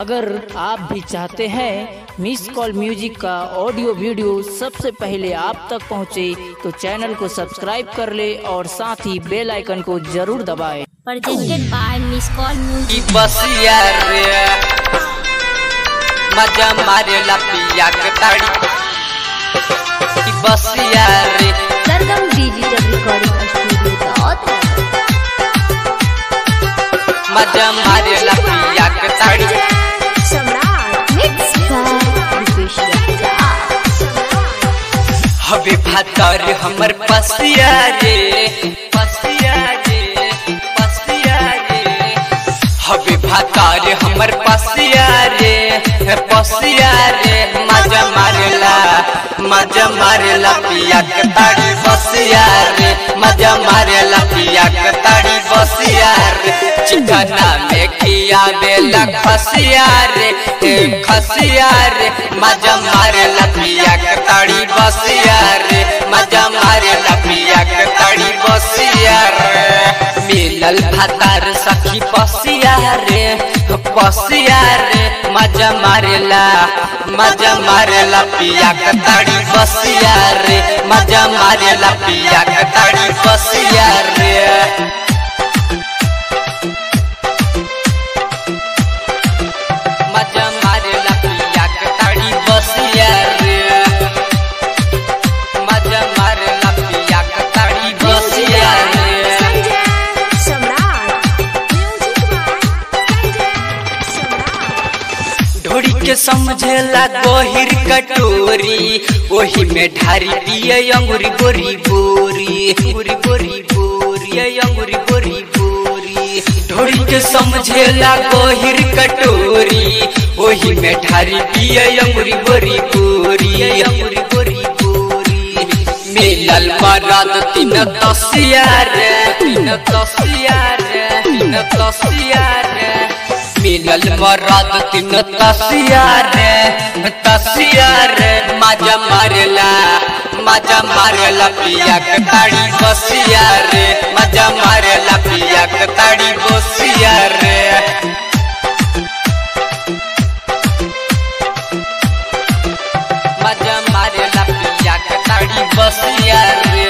अगर आप भी चाहते हैं मिस कॉल म्यूजिक का ऑडियो वीडियो सबसे पहले आप तक पहुंचे, तो चैनल को सब्सक्राइब कर ले और साथ ही बेल आइकन को जरूर दबाएं। presented by Miss Call Music. ई बसिया रे मजा मारे ला पिया के ताड़ी ई बसिया रे Sargam Digital Recording Studio Dot. मजा मारे ला पिया के ताड़ी Samrat. Mixed by Rupesh Raja. हवे भातर हमर पसिया रे पसिया रे पसिया रे हवे भातर हमर पसिया रे पसिया रे मजा मारेला मजा मारेला पिया के ताड़ी बसिया रे मजा मारेला पिया के ताड़ी बसिया रे चिकना में खिया बेला खसिया रे ए खसिया रे मजा मारेला पिया के ताड़ी बसिया रे मजा मारेला पिया के ताड़ी बसिया रे मिलल भातार सखी पसिया रे पसिया रे मजा मारेला मजा मारेला पिया के ताड़ी बसिया रे मजा मारेला पिया के ताड़ी बसिया रे मजा मारेला पिया के ताड़ी बसिया रे मजा मारेला पिया के ताड़ी बसिया रे Samrat. Music by Samrat. ढोड़ी के समझेला गोहिर कटोरी ओही में ढारी दिए अंगुरी बोरी बोरी अंगुरी बोरी बोरी अंगुरी बोरी बोरी ढोड़ी के समझेला गोहिर कटोरी ओही में ढारी दिए अंगुरी बोरी बोरी अंगुरी बोरी बोरी मिलल मरद तीन तसिया रे तीन तसिया रे तीन तसिया रे मिलल मरद तीन तसिया रे तसिया रे मजा मारेला मजा मारेला पिया के ताड़ी बसिया रे मजा मारेला पिया के ताड़ी बसिया रे मजा मारेला पिया के ताड़ी बसिया रे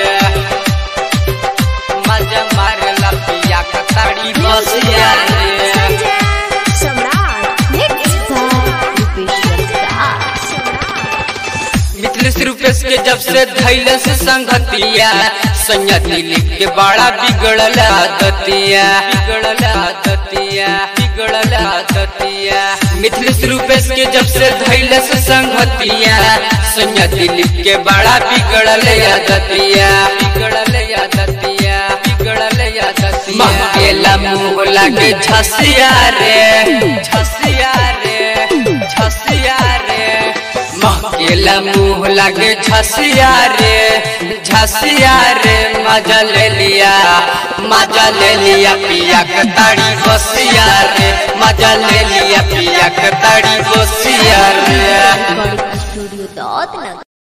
मजा मारेला पिया के ताड़ी बसिया रे Samrat. Mixed by Rupesh Raja. Mithilesh Rupesh के जब से धैले से संगतिया सैया दिलीप के बड़ा बिगड़ल आदतिया बिगड़ल आदतिया बिगड़ल आदतिया मिथिलेश रूपेश के जब से धैले से संगतिया सैया दिलीप के बड़ा बिगड़ल आदतिया बिगड़ल आदतिया बिगड़ल आदतिया महकेला मुंह लागे झसिया रे झसिया रे झसिया रे महकेला मुंह लागे झसिया रे झसिया रे मजा ले लिया मजा ले लिया पिया के ताड़ी बसिया रे मजा ले लिया पिया के ताड़ी बसिया रे Recording Studio Dot.